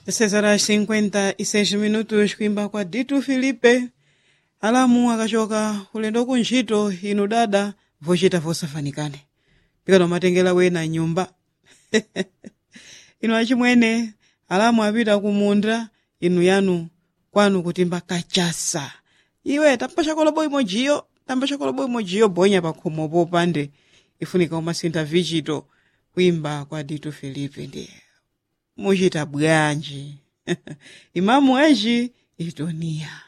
6 horas 56 minutos kuimba kwa Ditu Filipe alamu akachoka ulendo kuntchito inu dada vochita vosafanikane pikano matengera wena nyumba inu achimwene alamu apita kumunda inu yanu kwanu kutimba kachasa iwe tamba chakolobo imojiyo tamba chakolobo imojiyo bonya pakhomo popande ifunika umasintha vichito kuimba kwa Ditu Filipe ndiye muchita bwanji imamu aji itonia